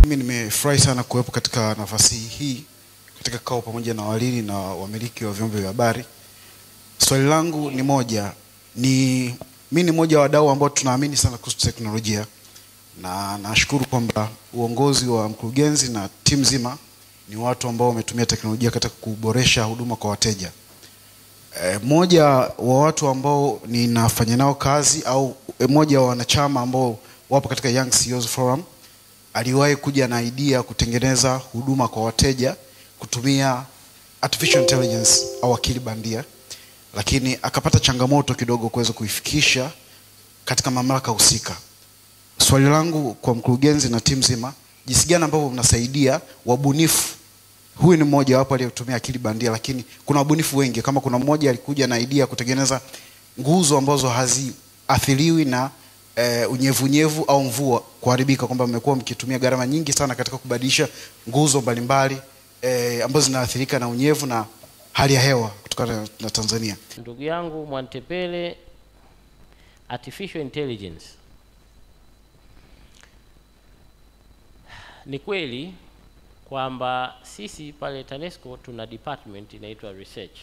Mimi nimefurahi sana kuwepo katika nafasi hii katika kikao pamoja na walili na wamiliki wa vyombo vya habari. Swali langu ni moja, ni mimi ni mmoja wa wadau ambao tunaamini sana kuhusu teknolojia na nashukuru kwamba uongozi wa mkurugenzi na timu nzima ni watu ambao wametumia teknolojia katika kuboresha huduma kwa wateja. E, mmoja wa watu ambao ninafanya nao kazi au e, mmoja wa wanachama ambao wapo katika Young CEOs Forum aliwahi kuja na idea kutengeneza huduma kwa wateja kutumia artificial intelligence au akili bandia, lakini akapata changamoto kidogo kuweza kuifikisha katika mamlaka husika. Swali langu kwa mkurugenzi na timu nzima, jinsi gani ambavyo mnasaidia wabunifu? Huyu ni mmoja wapo aliyetumia akili bandia, lakini kuna wabunifu wengi. Kama kuna mmoja alikuja na idea kutengeneza nguzo ambazo haziathiriwi na e, unyevunyevu au mvua kuharibika, kwamba mmekuwa mkitumia gharama nyingi sana katika kubadilisha nguzo mbalimbali e, ambazo zinaathirika na unyevu na hali ya hewa kutokana na Tanzania. Ndugu yangu Mwantepele, artificial intelligence ni kweli kwamba sisi pale TANESCO tuna department inaitwa research,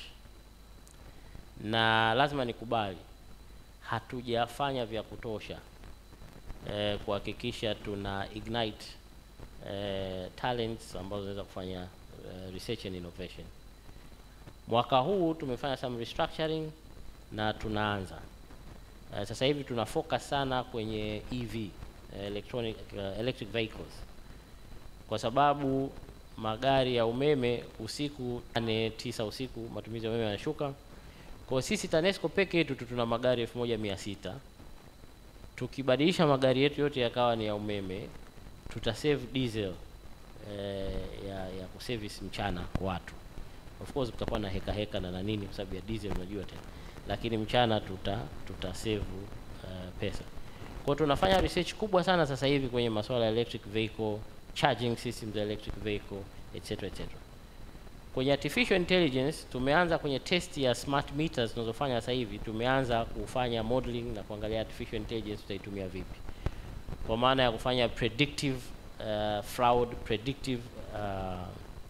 na lazima nikubali hatujafanya vya kutosha eh, kuhakikisha tuna ignite eh, talents ambazo zinaweza kufanya eh, research and innovation. Mwaka huu tumefanya some restructuring na tunaanza eh, sasa hivi tuna focus sana kwenye EV eh, electronic uh, electric vehicles kwa sababu magari ya umeme usiku nane tisa usiku matumizi ya umeme yanashuka. Kwa sisi TANESCO peke yetu tu tuna magari elfu moja mia sita. Tukibadilisha magari yetu yote yakawa ni ya umeme, tuta save diesel eh, ya, ya kuservice mchana watu. Of course kutakuwa na heka heka na na nini kwa sababu ya diesel unajua tena, lakini mchana tuta tuta save uh, pesa. Kwa tunafanya research kubwa sana sasa hivi kwenye masuala ya electric vehicle charging systems za electric vehicle etc etc. Kwenye artificial intelligence tumeanza kwenye test ya smart meters tunazofanya sasa hivi, tumeanza kufanya modeling na kuangalia artificial intelligence tutaitumia vipi, kwa maana ya kufanya predictive uh, fraud, predictive uh,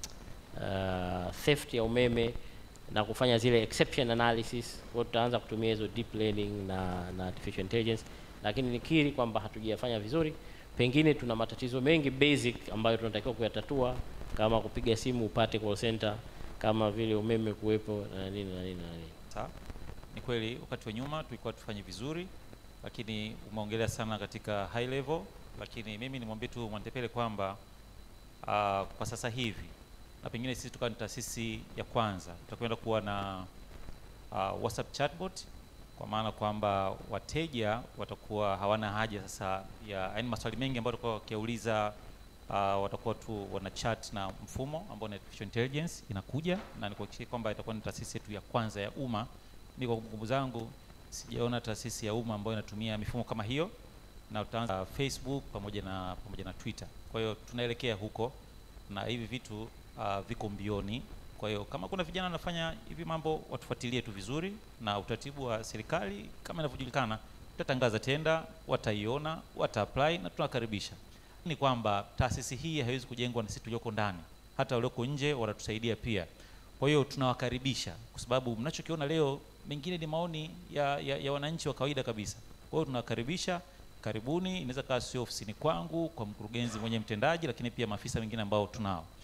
uh, theft ya umeme na kufanya zile exception analysis. Kwa tutaanza kutumia hizo deep learning na, na artificial intelligence, lakini nikiri kwamba hatujafanya vizuri pengine tuna matatizo mengi basic ambayo tunatakiwa kuyatatua kama kupiga simu upate call center, kama vile umeme kuwepo na nini na nini na nini. Sawa, ni kweli wakati wa nyuma tulikuwa tufanye vizuri, lakini umeongelea sana katika high level, lakini mimi nimwambie tu Mwantepele kwamba uh, kwa sasa hivi na pengine sisi tukawa ni taasisi ya kwanza tutakwenda kuwa na uh, WhatsApp chatbot kwa maana kwamba wateja watakuwa hawana haja sasa ya yaani maswali mengi ambayo watakuwa wakiauliza uh, watakuwa tu wana chat na mfumo ambao ni artificial intelligence inakuja, na nikuhakikishia kwamba itakuwa ni taasisi yetu ya kwanza ya umma. Mimi kwa kumbukumbu zangu sijaona taasisi ya umma ambayo inatumia mifumo kama hiyo, na utaanza Facebook pamoja na pamoja na Twitter. Kwa hiyo tunaelekea huko na hivi vitu uh, viko mbioni kwa hiyo kama kuna vijana wanafanya hivi mambo watufuatilie tu vizuri, na utaratibu wa serikali kama inavyojulikana, tutatangaza tenda, wataiona, wata apply na tunakaribisha. Ni kwamba taasisi hii haiwezi kujengwa na sisi tulioko ndani, hata walioko nje wanatusaidia pia. Kwa hiyo tunawakaribisha, kwa sababu mnachokiona leo mengine ni maoni ya, ya, ya wananchi wa kawaida kabisa. Kwa hiyo tunawakaribisha, karibuni. Inaweza kawa sio ofisini kwangu, kwa mkurugenzi mwenye mtendaji, lakini pia maafisa wengine ambao tunao